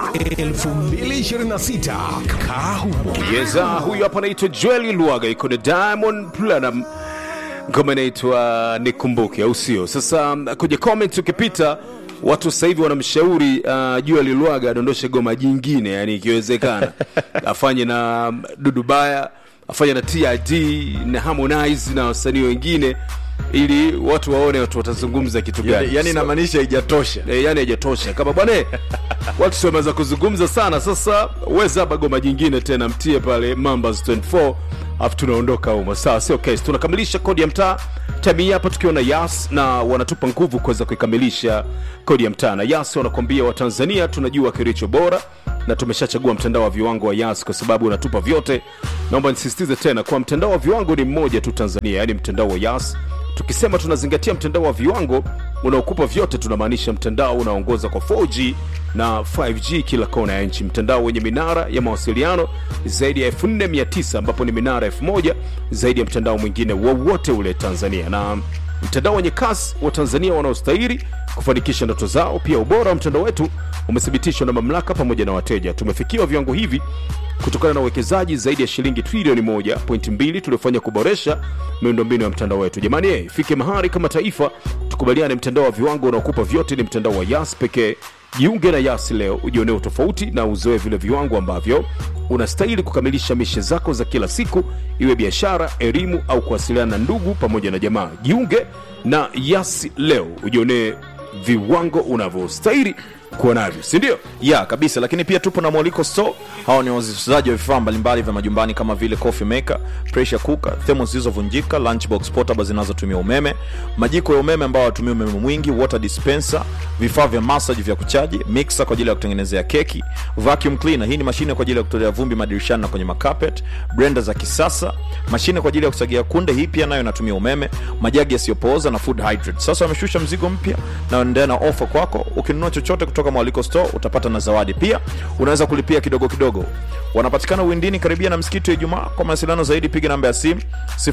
2026 Kahumo. Yeza, huyu hapa anaitwa Joeli Lwaga, iko na Diamond Platinum, ngoma inaitwa Nikumbuke, au sio? Sasa kwenye comment ukipita watu sasa hivi wanamshauri uh, Joeli Lwaga adondoshe goma jingine, yani ikiwezekana afanye na Dudu Baya, afanye na TID na Harmonize na wasanii wengine, ili watu waone watu watazungumza kitu gani. yani, yani So- inamaanisha haijatosha e, yani haijatosha kama bwana watu si wameanza kuzungumza sana sasa weza hapa goma jingine tena mtie pale mambas 24 alafu tunaondoka humo sawa sio case tunakamilisha kodi ya mtaa time hii hapa tukiwa na yas na wanatupa nguvu kuweza kuikamilisha kodi ya mtaa na yas wanakwambia watanzania tunajua kilicho bora na tumeshachagua mtandao wa viwango wa yas kwa sababu unatupa vyote naomba nisisitize tena kwa mtandao wa viwango ni mmoja tu tanzania yaani mtandao wa yas tukisema tunazingatia mtandao wa viwango unaokupa vyote tunamaanisha mtandao unaongoza kwa 4g na 5g kila kona ya nchi mtandao wenye minara ya mawasiliano zaidi ya 4900 ambapo ni minara 1000 zaidi ya mtandao mwingine wowote ule tanzania na mtandao wenye kasi wa tanzania wanaostahili kufanikisha ndoto zao pia ubora wa mtandao wetu umethibitishwa na mamlaka pamoja na wateja tumefikiwa viwango hivi kutokana na uwekezaji zaidi ya shilingi trilioni 1.2 tuliofanya kuboresha miundombinu ya mtandao wetu jamani eh, ifike mahali kama taifa tukubaliane mtandao wa viwango unaokupa vyote ni mtandao wa yas pekee jiunge na yas leo ujionee utofauti na uzoe vile viwango ambavyo unastahili kukamilisha mishe zako za kila siku iwe biashara elimu au kuwasiliana na ndugu pamoja na jamaa jiunge na yas leo ujionee viwango unavyostahili kuwa navyo sindio ya kabisa lakini pia tupo na mwaliko store hawa ni wauzaji wa vifaa mbalimbali vya majumbani kama vile coffee maker pressure cooker thermos zilizovunjika lunchbox portable zinazotumia umeme majiko ya umeme ambao watumia umeme mwingi water dispenser vifaa vya massage vya kuchaji mixer kwa ajili ya kutengenezea keki vacuum cleaner hii ni mashine kwa ajili ya kutolea vumbi madirishani na kwenye makapet blender za kisasa mashine kwa ajili ya kusagia kunde hii pia nayo inatumia umeme majagi yasiyopooza na food hydrate sasa wameshusha mzigo mpya na wanaendelea na ofa kwako ukinunua chochote kutoka mwaliko store utapata na zawadi pia unaweza kulipia kidogo kidogo wanapatikana windini karibia na msikiti wa ijumaa kwa mawasiliano zaidi piga namba ya simu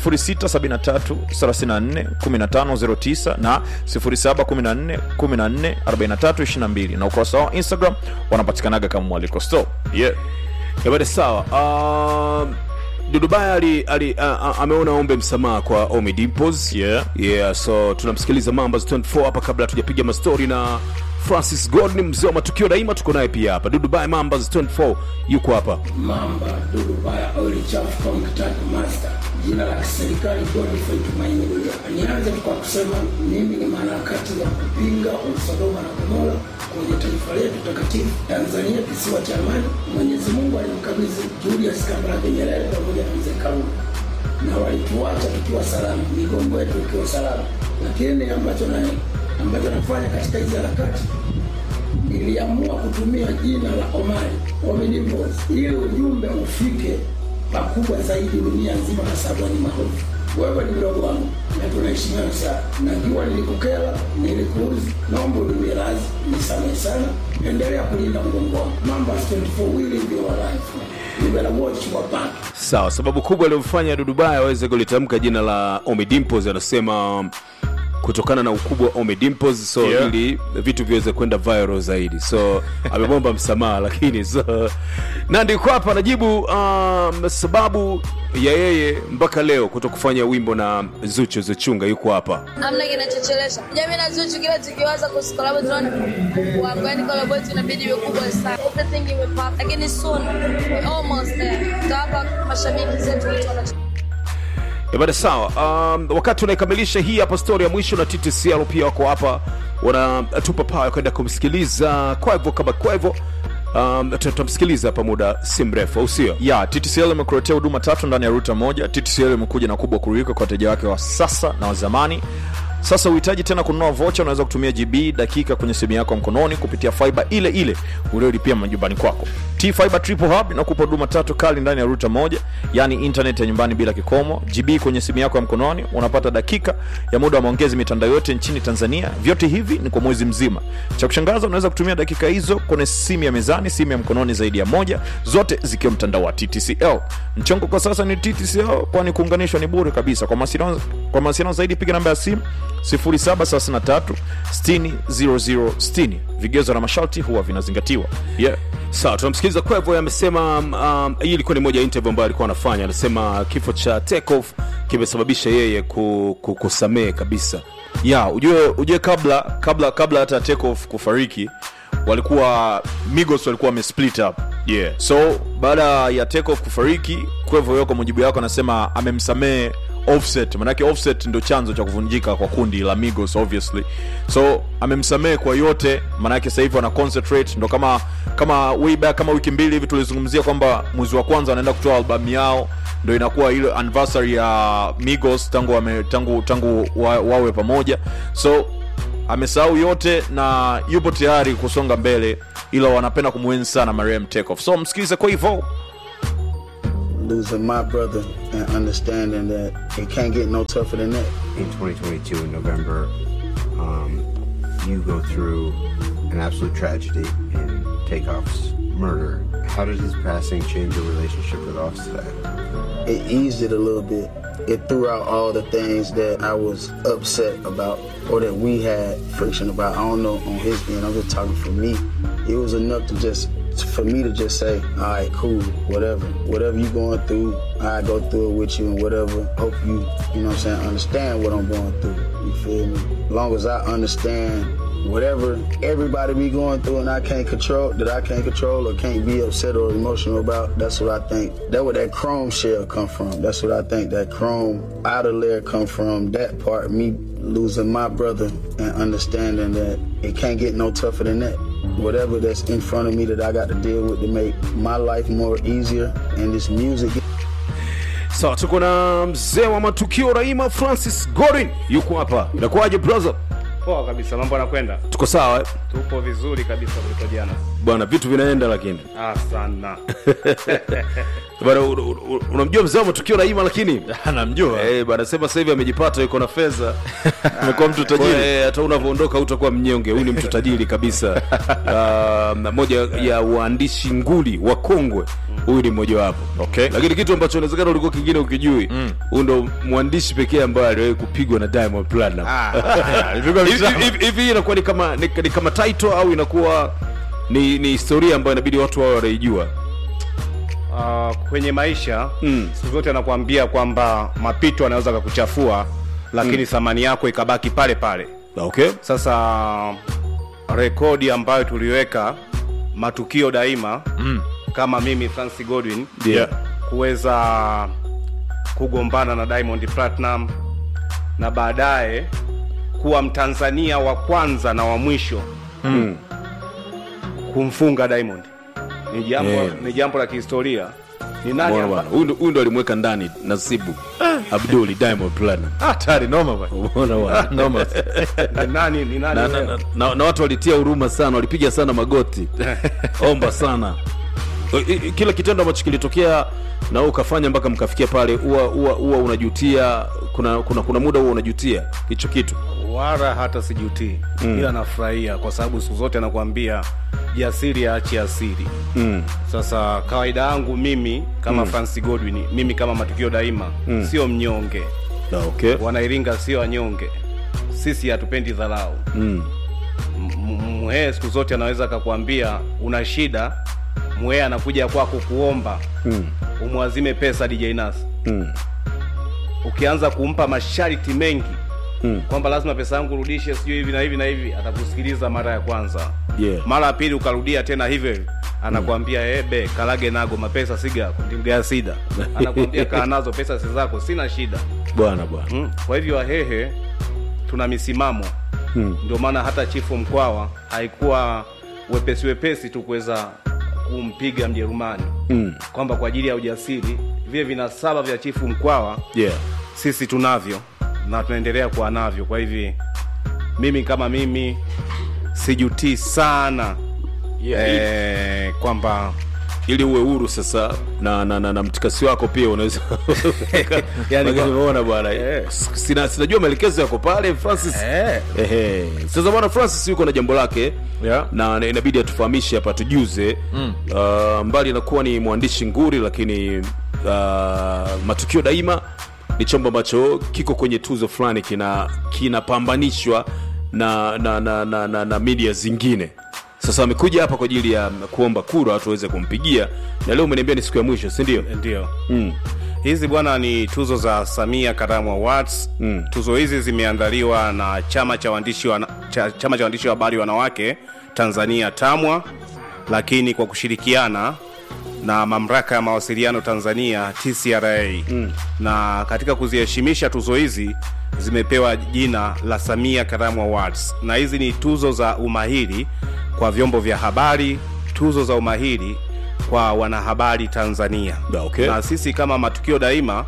0673341509 na 0714144322 na ukurasa wao instagram wanapatikanaga kama mwaliko store yeah. Yabada sawa. Um, Dudubaya ali, ali, uh, uh, ameona ombe msamaha kwa Omi Dimples. Yeah. Yeah, so tunamsikiliza Mambas 24 hapa kabla hatujapiga mastori na Francis Gordon mzee wa matukio daima tuko naye pia hapa. Dudubaya Mambas 24 yuko hapa. Mamba Dudu Baya Oil Chafu Contact Master, jina la kiserikali Godfrey Tumaini Uliapa. Nianze kwa kusema mimi ni mwanaharakati wa kupinga Sodoma na Gomora kwenye taifa letu takatifu Tanzania, kisiwa cha amani. Mwenyezi Mungu alimkabidhi Julius Kambarage Nyerere pamoja na mzee Karume na walituacha tukiwa salama, migongo yetu ikiwa salama, lakini ambacho na ambacho nafanya katika hizi harakati niliamua kutumia jina la Omari Omnibus ili ujumbe ufike pakubwa zaidi dunia nzima, kwa sababu ni maarufu. Wewe ni mdogo wangu na tunaheshimiana sana. Najua nilikukera, nilikuuzi, naomba uniwie radhi, nisamehe sana. Endelea kulinda mgongo wangu. Mamba 24 will be your life. You better watch your back. Sawa, sababu kubwa iliyomfanya Dudubaya aweze kulitamka jina la Omi Dimples anasema um, kutokana na ukubwa wa Omi Dimples so Yeah. ili vitu viweze kwenda viral zaidi so amemwomba msamaha lakini so Nandi yuko hapa anajibu um, sababu ya yeye mpaka leo kuto kufanya wimbo na Zuchu Zuchunga yuko hapa hamna kinachochelesha jamii na Zuchu kila tukiwaza kusikolabo tunaona wangu yani collab yetu inabidi iwe kubwa sana everything imepop lakini soon we almost there tutawapa mashabiki zetu kitu wanacho Bada sawa. Um, wakati unaikamilisha hii hapa story ya mwisho na TTCL pia wako hapa wanatupa pawa kwenda kumsikiliza kwa hivyo kama kwa hivyo um, tutamsikiliza hapa muda si mrefu au sio? ya ttcl imekuletea huduma tatu ndani ya ruta moja ttcl imekuja na kubwa kuliko kwa wateja wake wa sasa na wa zamani sasa uhitaji tena kununua vocha unaweza kutumia gb dakika kwenye simu yako ya mkononi kupitia fiba ile ile uliolipia majumbani kwako t fiber triple hub inakupa huduma tatu kali ndani ya ruta moja yani internet ya nyumbani bila kikomo gb kwenye simu yako ya mkononi unapata dakika ya muda wa maongezi mitandao yote nchini tanzania vyote hivi ni kwa mwezi mzima cha kushangaza unaweza kutumia dakika hizo kwenye simu ya mezani simu ya mkononi zaidi ya moja zote zikiwa mtandao wa ttcl mchongo kwa sasa ni ttcl kwani kuunganishwa ni bure kabisa kwa mawasiliano kwa mawasiliano zaidi piga namba ya simu 0733 60 00 60 vigezo na masharti huwa vinazingatiwa yeah. sawa tunamsikiliza kwevo amesema um, hii ilikuwa ni moja ya interview ambayo alikuwa anafanya anasema kifo cha takeoff kimesababisha yeye ku, ku, kusamehe kabisa ya ujue ujue kabla kabla kabla hata takeoff kufariki walikuwa migos walikuwa wamesplit up yeah. so baada ya takeoff kufariki kwevo yo kwa mujibu yako anasema amemsamehe offset manake offset ndo chanzo cha kuvunjika kwa kundi la migos obviously so amemsamehe kwa yote manake sasa hivi wana concentrate ndo kama kama way back kama wiki mbili hivi tulizungumzia kwamba mwezi wa kwanza wanaenda kutoa albamu yao ndo inakuwa ile anniversary ya migos tangu wame, tangu tangu wa, wawe pamoja so amesahau yote na yupo tayari kusonga mbele ila wanapenda kumwenzi sana mariam takeoff so msikilize kwa hivyo losing my brother and understanding that it can't get no tougher than that. in 2022 in November, um, you go through an absolute tragedy in Takeoff's murder. How did his passing change your relationship with Offset? It eased it a little bit. It threw out all the things that I was upset about or that we had friction about. I don't know on his end. I'm just talking for me. It was enough to just for me to just say, all right, cool, whatever. Whatever you going through, I go through it with you and whatever. Hope you, you know what I'm saying, understand what I'm going through. You feel me? As long as I understand whatever everybody be going through and I can't control that I can't control or can't be upset or emotional about, that's what I think. That where that chrome shell come from. That's what I think that chrome outer layer come from. That part, me losing my brother and understanding that it can't get no tougher than that. Whatever that's in front of me that I got to deal with to make my life more easier and this music sawa tuko na mzee wa matukio raima francis gorin yuko hapa inakuwaje brother poa kabisa mambo anakwenda tuko sawa eh? tupo vizuri kabisa kuliko jana bwana vitu vinaenda lakini ah, sana bwana u- u- u- unamjua mzee wa matukio raima lakini anamjua Eh, bwana sema sasa hivi amejipata yuko na fedha amekuwa mtu Kwa, tajiri eh, hata unavyoondoka utakuwa mnyonge huyu ni mtu tajiri kabisa uh, na moja ya waandishi nguli wa kongwe huyu ni mmojawapo Okay. lakini kitu ambacho inawezekana ulikuwa kingine ukijui huyu ndo mwandishi pekee ambaye aliwahi kupigwa na diamond platinum alipigwa Hivi- vitamu. hivi hivi hii inakuwa ni kama ni, ni kama title au inakuwa ni, ni historia ambayo inabidi watu wao wanaijua uh, kwenye maisha Mm. siku zote anakuambia kwamba mapito anaweza kakuchafua lakini thamani yako ikabaki pale pale okay sasa rekodi ambayo tuliweka matukio daima mm. kama mimi francis godwin yeah. kuweza kugombana na diamond platinum na baadaye kuwa mtanzania wa kwanza na wa mwisho Mm. kumfunga diamond ni jambo Yeah. ni jambo la kihistoria ni nani Bwana, amba- bwana. Huyu ndo- huyu ndo alimweka ndani nasibu abduli diamond platinum hatari noma bwana. Umeona bwana? noma ni nani ni nani na, na, wewe? na, na, na watu walitia huruma sana walipiga sana magoti omba sana I- i- kila kitendo ambacho kilitokea na wewe ukafanya mpaka mkafikia pale huwa huwa huwa unajutia kuna kuna kuna muda huwa unajutia hicho kitu wala hata sijutii mm. ila nafurahia kwa sababu siku zote anakuambia jasiri aachi asiri mm. sasa kawaida yangu mimi kama mm. francis godwin mimi kama matukio daima mm. sio mnyonge Na, okay wanairinga sio wanyonge sisi hatupendi dharau mm. M- mhee siku zote anaweza akakwambia una shida mhee anakuja kwako kuomba Mm. umwazime pesa dj nas Mm. ukianza kumpa masharti mengi Mm. kwamba lazima pesa yangu urudishe sijui hivi na hivi na hivi atakusikiliza mara ya kwanza Yeah. mara ya pili ukarudia tena hivyo hivyo anakwambia mm. ebe kalage nago mapesa siga ndimgea sida anakwambia kaa nazo pesa si zako sina shida bwana bwana mm. kwa hivyo wahehe tuna misimamo Mm. ndio maana hata chifu mkwawa haikuwa wepesi wepesi tu kuweza kumpiga mjerumani Mm. kwamba kwa ajili ya ujasiri vile vinasaba vya chifu mkwawa yeah sisi tunavyo na tunaendelea kuwa navyo kwa hivi mimi kama mimi sijutii sana Yeah, eh, kwamba ili uwe huru sasa na na, na, na mtikasi wako pia unaweza Yani kwa- umeona bwana Eh. S- sina sinajua maelekezo yako pale francis eh, Ehe. sasa bwana francis yuko na jambo lake Yeah. na na inabidi atufahamishe hapa tujuze mm. uh, mbali anakuwa ni mwandishi nguri lakini uh, matukio daima ni chombo ambacho kiko kwenye tuzo fulani kina kinapambanishwa na na, na, na, na na media zingine sasa amekuja hapa kwa ajili ya kuomba kura watu waweze kumpigia na leo umeniambia ni siku ya mwisho si ndio ndio mm. hizi bwana ni tuzo za samia karamu awards Mm. tuzo hizi zimeandaliwa na chama cha waandishi wa, cha, chama cha waandishi wa habari wanawake tanzania tamwa lakini kwa kushirikiana na mamlaka ya mawasiliano tanzania tcra mm. na katika kuziheshimisha tuzo hizi zimepewa jina la samia karamu awards na hizi ni tuzo za umahiri kwa vyombo vya habari tuzo za umahiri kwa wanahabari tanzania Da, okay. na sisi kama matukio daima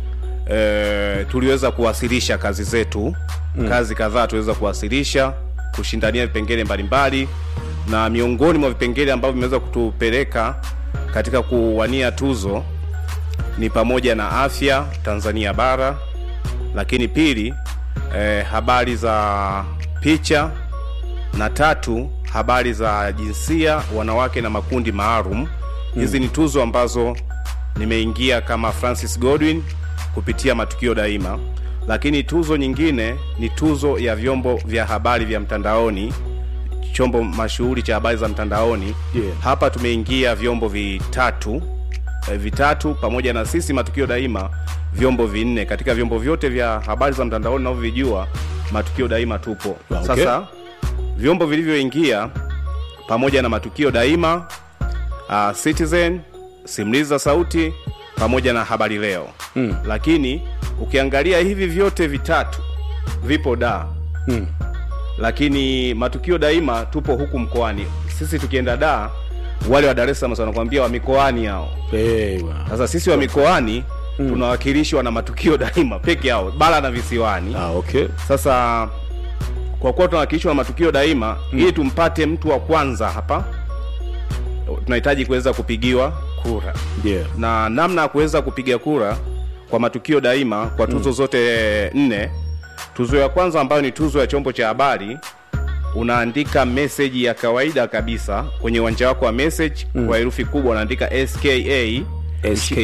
e, tuliweza kuwasilisha kazi zetu mm. kazi kadhaa tuliweza kuwasilisha kushindania vipengele mbalimbali na miongoni mwa vipengele ambavyo vimeweza kutupeleka katika kuwania tuzo ni pamoja na afya tanzania bara lakini pili eh, habari za picha na tatu habari za jinsia wanawake na makundi maalum hizi ni tuzo ambazo nimeingia kama francis godwin kupitia matukio daima lakini tuzo nyingine ni tuzo ya vyombo vya habari vya mtandaoni chombo mashuhuri cha habari za mtandaoni Yeah. hapa tumeingia vyombo vitatu eh, vitatu pamoja na sisi matukio daima vyombo vinne katika vyombo vyote vya habari za mtandaoni navyovijua matukio daima tupo Ah, okay. sasa vyombo vilivyoingia pamoja na matukio daima uh, citizen simulizi za sauti pamoja na habari leo mm. lakini ukiangalia hivi vyote vitatu vipo da Mm. lakini matukio daima tupo huku mkoani sisi tukienda da wale wa dar es salaam wanakwambia wa mikoani hao hey, bwana. sasa sisi wa mikoani mm. tunawakilishwa na matukio daima peke yao bara na visiwani ah, okay. sasa kwa kuwa tunawakilishwa na matukio daima mm. ili tumpate mtu wa kwanza hapa tunahitaji kuweza kupigiwa kura yeah. na namna ya kuweza kupiga kura kwa matukio daima kwa tuzo mm. zote nne tuzo ya kwanza ambayo ni tuzo ya chombo cha habari unaandika meseji ya kawaida kabisa kwenye uwanja wako wa message mm. kwa herufi kubwa unaandika ska ska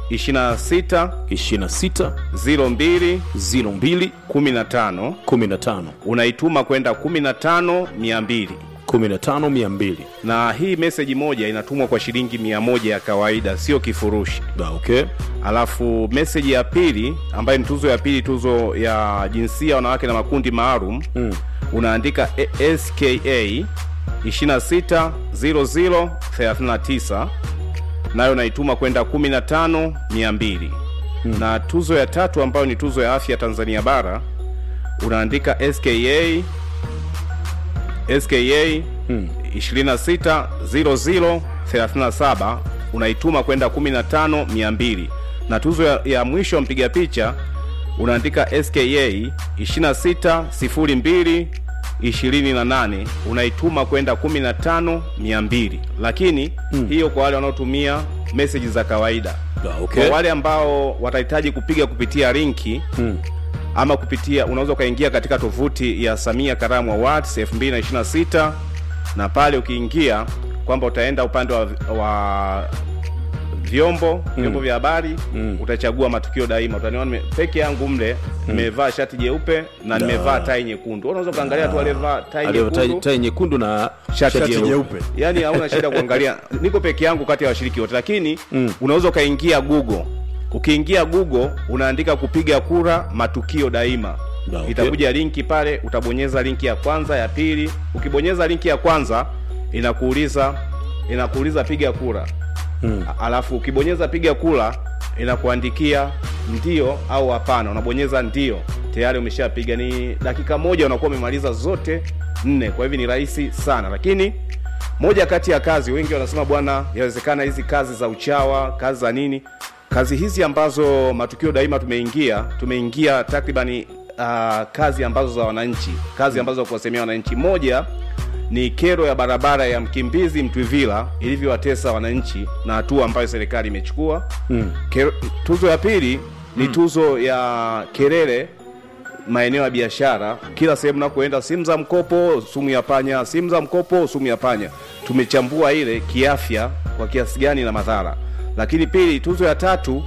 26 26 02 02 15 15 unaituma kwenda 15 200 15 200 na hii meseji moja inatumwa kwa shilingi mia moja ya kawaida sio kifurushi ah, okay. alafu meseji ya pili ambayo ni tuzo ya pili tuzo ya jinsia wanawake na makundi maalum mm. unaandika A- ska 260039 nayo naituma kwenda 15 200 mm. na tuzo ya tatu ambayo ni tuzo ya afya tanzania bara unaandika ska ska hmm. 260037 unaituma kwenda 15200 na tuzo ya, ya mwisho ya mpiga picha unaandika ska 2602 28 unaituma kwenda 15200 lakini hmm. hiyo kwa wale wanaotumia meseji za kawaida Ah, okay. kwa wale ambao watahitaji kupiga kupitia linki Mm. ama kupitia unaweza ukaingia katika tovuti ya samia karamu awards 226 na pale ukiingia kwamba utaenda upande wa, wa vyombo vyombo vya habari utachagua matukio daima utaniona nime- peke yangu mle nimevaa shati jeupe na nimevaa tai nyekundu unaweza ukaangalia tu aliyevaa tai Aliyo tai, nyekundu tai nyekundu na shati shati jeupe. jeupe yani hauna shida kuangalia niko peke yangu kati ya washiriki wote lakini mm. unaweza ukaingia google ukiingia google unaandika kupiga kura matukio daima Da, okay. itakuja linki pale utabonyeza linki ya kwanza ya pili ukibonyeza linki ya kwanza inakuuliza inakuuliza piga kura mm. alafu ukibonyeza piga kura inakuandikia ndio au hapana unabonyeza ndio tayari umeshapiga ni dakika moja unakuwa umemaliza zote nne kwa hivyo ni rahisi sana lakini moja kati ya kazi wengi wanasema bwana yawezekana hizi kazi za uchawa kazi za nini kazi hizi ambazo matukio daima tumeingia tumeingia takribani uh, kazi ambazo za wananchi kazi ambazo za kuwasemea wananchi moja ni kero ya barabara ya mkimbizi mtwivila ilivyowatesa wananchi na hatua ambayo serikali imechukua mm. tuzo ya pili ni tuzo ya kelele maeneo ya biashara kila sehemu nakoenda simu za mkopo sumu ya panya simu za mkopo sumu ya panya tumechambua ile kiafya kwa kiasi gani na madhara lakini pili tuzo ya tatu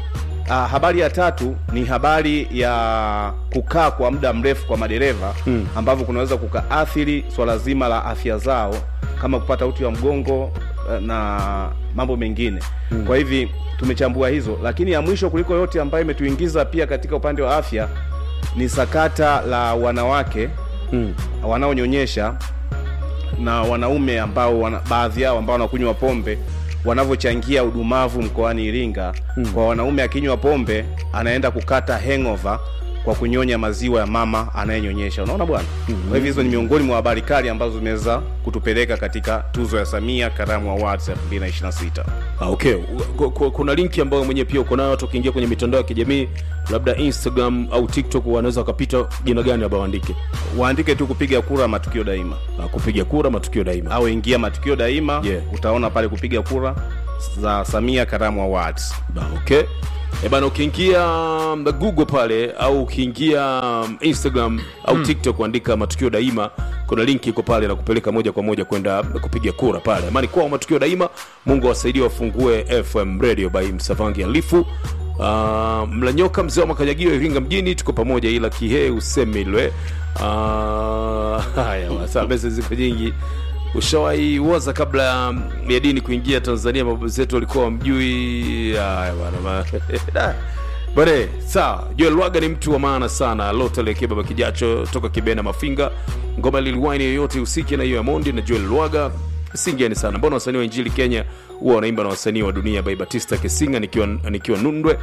Ah, habari ya tatu ni habari ya kukaa kwa muda mrefu kwa madereva mm. ambavyo kunaweza kukaathiri swala zima la afya zao kama kupata uti wa mgongo eh, na mambo mengine mm. kwa hivi tumechambua hizo lakini ya mwisho kuliko yote ambayo imetuingiza pia katika upande wa afya ni sakata la wanawake mm. wanaonyonyesha na wanaume ambao wana, baadhi yao ambao wanakunywa pombe wanavyochangia udumavu mkoani Iringa hmm. kwa wanaume akinywa pombe anaenda kukata hangover kwa kunyonya maziwa ya mama anayenyonyesha unaona bwana hmm. kwa hivyo hizo ni miongoni mwa habari kali ambazo zimeweza kutupeleka katika tuzo ya Samia Karamu Awards 2026 Ah, okay Ku- ku- kuna linki ambayo mwenyewe pia uko nayo watu wakiingia kwenye mitandao ya kijamii labda instagram au tiktok wanaweza wakapita jina gani labda waandike waandike tu kupiga kura matukio daima Ah, kupiga kura matukio daima au ingia matukio daima Yeah. utaona pale kupiga kura za Samia Karamu Awards Ah, okay e bana ukiingia um, google pale au ukiingia um, instagram au mm. tiktok kuandika matukio daima kuna linki iko pale na kupeleka moja kwa moja kwenda kupiga kura pale amani kwao matukio daima mungu awasaidie wafungue fm radio by msavangi alifu Uh, mlanyoka mzee wa makanyagio iringa mjini tuko pamoja ila kihe usemilwe uh, haya saa mesa ziko nyingi ushawahi waza kabla ya- ya dini kuingia tanzania baba zetu walikuwa wamjui haya bwana ma- Da. bane sawa joel waga ni mtu wa maana sana lotelekea baba kijacho toka kibena mafinga ngoma liliwaini yoyote usiki na hiyo ya mondi na joel lwaga singeni sana mbona wasanii wa injili kenya huwa wanaimba na wasanii wa dunia by batista kesinga nikiwa, nikiwa nundwe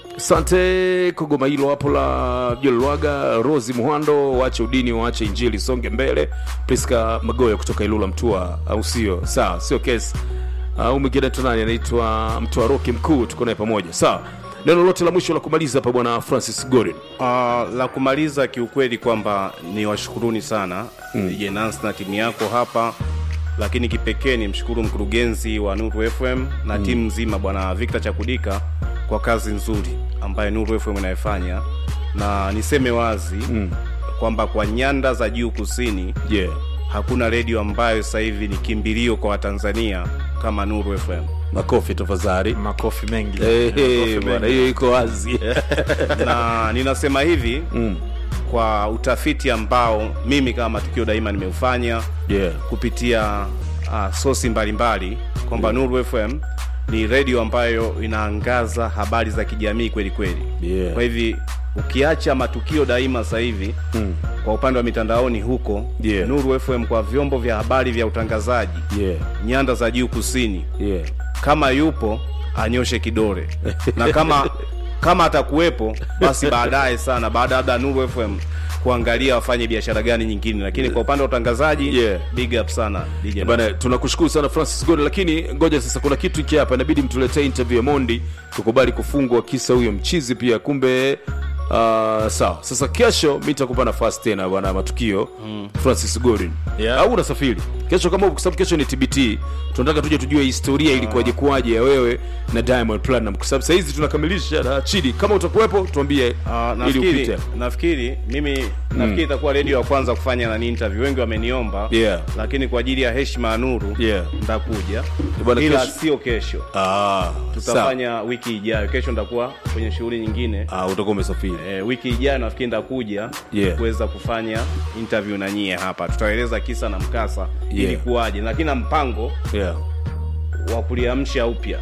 asante kugoma hilo hapo la jolwaga rosi muhando waache udini waache injili songe mbele priska magoya kutoka ilula mtua au sio sawa sio kesi au mwingine tu nani anaitwa mtua roki mkuu tuko naye pamoja sawa neno lote la mwisho la kumaliza hapa bwana francis gorin Uh, la kumaliza kiukweli kwamba ni washukuruni sana mm. Jenans na timu yako hapa, lakini kipekee ni mshukuru mkurugenzi wa Nuru FM na mm. timu nzima bwana Victor Chakudika kwa kazi nzuri ambayo Nuru FM inayofanya, na niseme wazi mm. kwamba kwa nyanda za juu kusini yeah. hakuna redio ambayo sasa hivi ni kimbilio kwa Watanzania kama Nuru FM. makofi tafadhali makofi mengi Eh, eh, Makofi bwana mengi. hiyo iko wazi na ninasema hivi Mm. kwa utafiti ambao mimi kama matukio daima nimeufanya yeah. kupitia uh, sosi mbalimbali kwamba Nuru FM ni redio ambayo inaangaza habari za kijamii kweli kweli. Yeah. Kwa hivi ukiacha matukio daima sasa hivi Mm. kwa upande wa mitandaoni huko Yeah. Nuru FM kwa vyombo vya habari vya utangazaji Yeah. nyanda za juu kusini, Yeah. kama yupo anyoshe kidole na kama kama atakuwepo basi baadaye sana baada labda Nuru FM kuangalia wafanye biashara gani nyingine, lakini kwa upande wa utangazaji Yeah. big up sana DJ bana tunakushukuru sana francis gode lakini ngoja sasa kuna kitu hiki hapa inabidi mtuletee interview ya mondi tukubali kufungwa kisa huyo mchizi pia kumbe uh, sawa sasa kesho mi takupa nafasi tena bwana matukio mm. francis godin Yeah. au unasafiri kesho kama kwa sababu kesho ni tbt tunataka tuje tujue historia ilikuwaje kuwaje ya wewe na diamond platinum kwa sababu sahizi tunakamilisha na chidi kama utakuwepo tuambie Ah, ili nafikiri upite nafikiri mimi nafikiri itakuwa redio ya kwanza kufanya nani interview wengi wameniomba Yeah. lakini kwa ajili ya heshima ya nuru Yeah. nitakuja Bwana, ila kesho- sio kesho ah, sawa. tutafanya wiki ijayo kesho nitakuwa kwenye shughuli nyingine ah, utakuwa umesafiri e, wiki ijayo nafikiri nitakuja Yeah. kuweza kufanya interview na nyie hapa tutaeleza kisa na mkasa Yeah. ilikuwaje lakini na mpango yeah. wa kuliamsha upya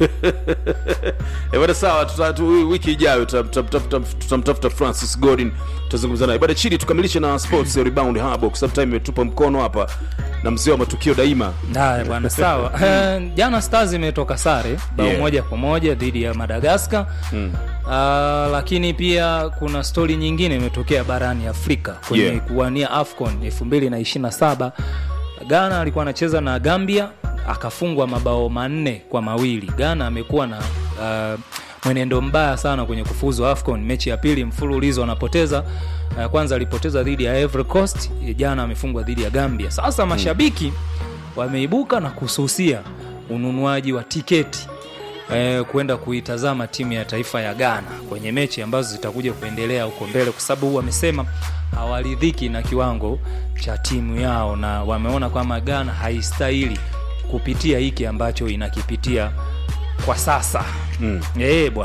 Eh, bada sawa tuta- tu- wiki ijayo tuta- tuta- tuta- tutamtafuta francis godin tutazungumza naye baada chini tukamilishe na sports rebound hub kwa sababu time imetupa mkono hapa na mzee wa matukio daima haya bwana sawa Eh, jana stars imetoka sare bao Yeah. moja kwa moja dhidi ya madagaskar mm. uh, lakini pia kuna stori nyingine imetokea barani afrika kwenye Yeah. kuwania afcon 227 ghana alikuwa anacheza na gambia akafungwa mabao manne kwa mawili ghana amekuwa na uh, mwenendo mbaya sana kwenye kufuzu afcon mechi ya pili mfululizo anapoteza uh, kwanza alipoteza dhidi ya Ivory Coast jana amefungwa dhidi ya gambia sasa mashabiki wameibuka na kususia ununuaji wa tiketi eh, kwenda kuitazama timu ya taifa ya ghana kwenye mechi ambazo zitakuja kuendelea huko mbele kwa sababu wamesema hawaridhiki na kiwango cha timu yao na wameona kwamba ghana haistahili kupitia hiki ambacho inakipitia kwa sasa mm. bwana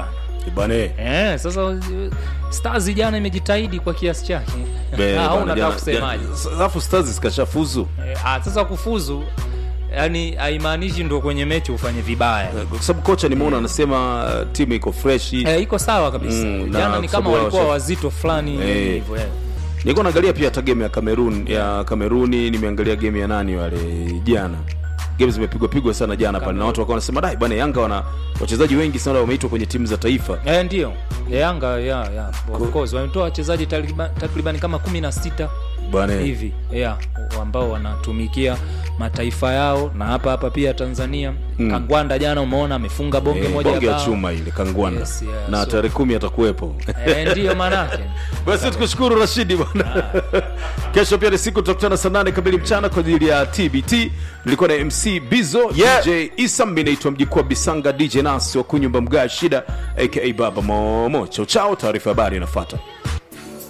bane Eh, sasa uh, Stars jana imejitahidi kwa kiasi chake. Be- Ah, au bana, unataka jana- kusemaje? jana- alafu stars zikashafuzu Eh, ah, sasa kufuzu yani haimaanishi ndo kwenye mechi ufanye vibaya. kwa sababu kocha nimeona anasema uh, timu iko freshi Eh, iko sawa kabisa. Mm, na Jana ni kwa kama sababu walikuwa washa- wazito fulani Eh. hivyo. eh. nilikuwa naangalia pia hata game ya Cameroon ya Cameroon nimeangalia game ya nani wale jana game zimepigwa pigwa sana jana pale na watu wakawa wanasema dai bwana Yanga wana wachezaji wengi sana wameitwa kwenye timu za taifa Eh, ndio. Yanga ya ya of course wametoa wachezaji takriban takriban kama 16 bwana hivi yeah, ambao wanatumikia mataifa yao na hapa hapa pia Tanzania mm. Kangwanda jana umeona amefunga bonge Eh, moja bonge ya bao. chuma ile kangwana Yes, yeah, na so- tarehe kumi atakuwepo Eh, ndiyo manake basi tukushukuru rashidi bwana kesho pia ni siku tutakutana saa nane kamili mchana kwa ajili ya tbt nilikuwa na mc bizo Yeah. dj isa mi naitwa mjikua bisanga dj nasi wa kunyumba mgaa shida aka baba momo chao chao taarifa habari inafuata